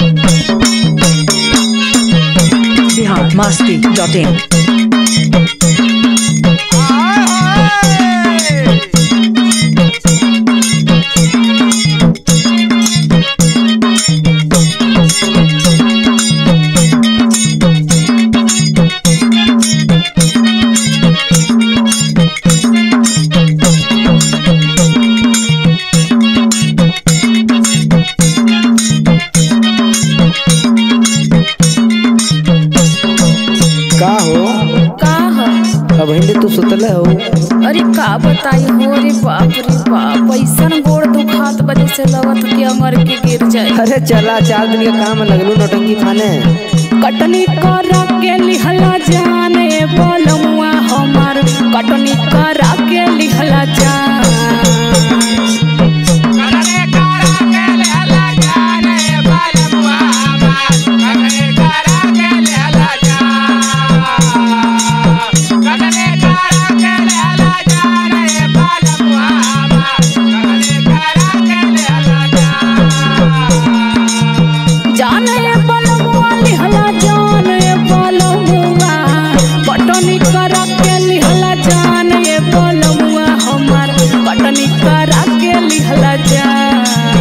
Bihar Masti dot in का हो का ह अब हिंदी तू सुतल हो अरे का बताई हो रे बाप रे बाप ऐसन गोड़ दुखात बजे से लगत कि अमर के गिर जाए अरे चला चार दिन का काम लगलू नौटंकी फाने कटनी करा के लिहला जाने बलमुआ हमार कटनी करा के लिहला जान जाने बलमुआ लिहला जाने बलमुआ कटनी करा के लिहला जाने बलमुआ हमार कटनी करा के लिहला जान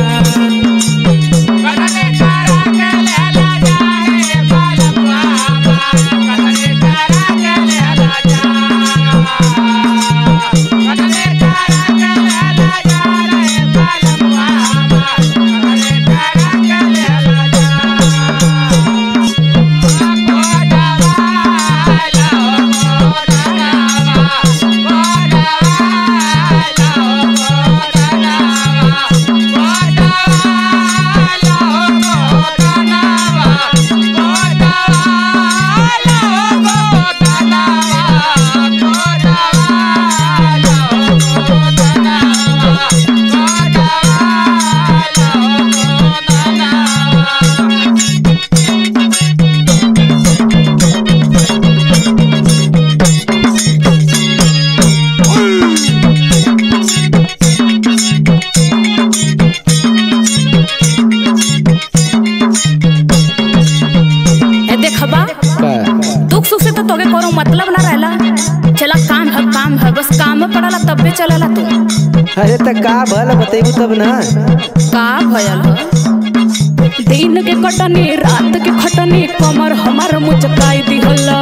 ए देखबा का दुख सुख से तो तोके कोनो मतलब ना रहला चला काम है काम है बस काम में पड़ला तब भी चलेला तू अरे त का भल बतेबू तब ना का भयल ह दिन के कटनी रात के खटनी कमर हमार मुचकाई दिहला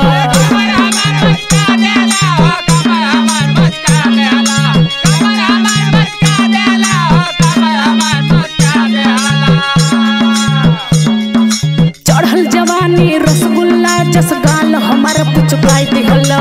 चढ़ल जवानी रसगुल्ला जस गाल हमार पुचकाई दिहला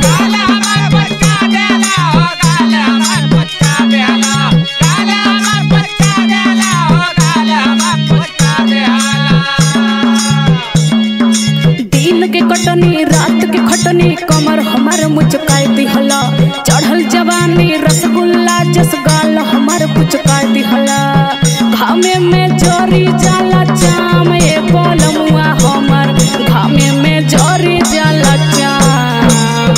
दिन के कटनी रात के खटनी कमर हमार मुचकाई दिहला चढ़ल जवानी रसगुल्ला जस गाल हमार पुचकाई दिहला घामे में जरी जाला चाम ए बलमुआ हमर घामे में जरी जाला चाम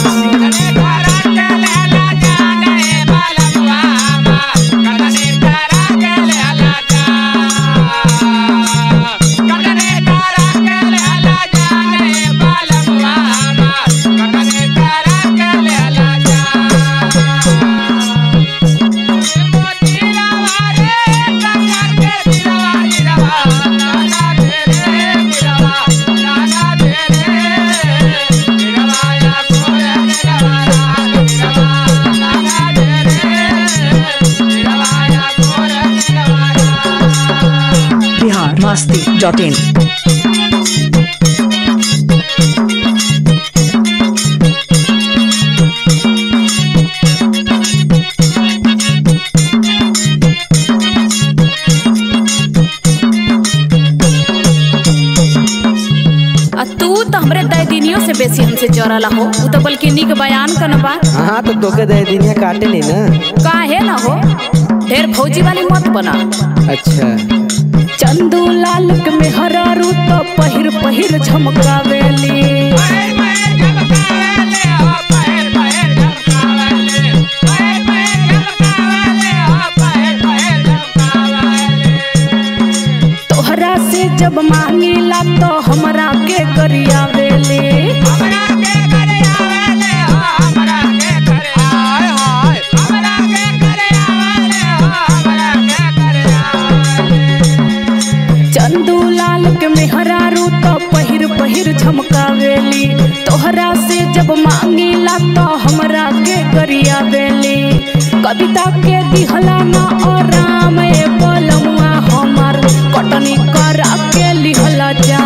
बिहार मस्ती डॉट इन आ तू तो हमरे दैदिनियों से बेसी हमसे चोरला हो उ तो बल्कि निक बयान कन बा हाँ तो तोके दे दिनिया काटे नहीं ना काहे ना हो ढेर फौजी वाली मत बना अच्छा चंदू लाल के मेहरारू तो पहिर पहिर झमकावेली तोहरा से जब मांगिला तो हमरा के करियावेले चंदू लाल के मेहरारू तो पहिर पहिर झमकावेली तोहरा से जब मांगिला तो हमरा के करियावेली कविता के दिहला ना और राम ए बलमुआ हमार कटनी करा के लिहला जा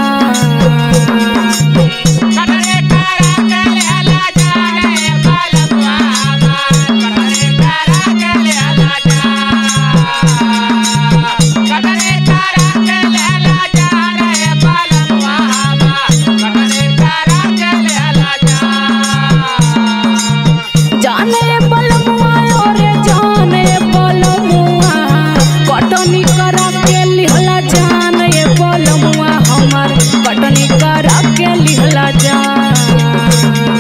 जाने बलमुआ ओरे जाने बलमुआ कटनी करा के लिहला जान ये बलमुआ हमार कटनी करा के लिहला जान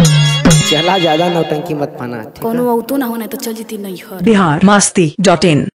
चला ज्यादा नौटंकी मत पाना ठीक है कोनो औतो ना होना तो चल जीती नहीं हर बिहार मस्ती डॉट इन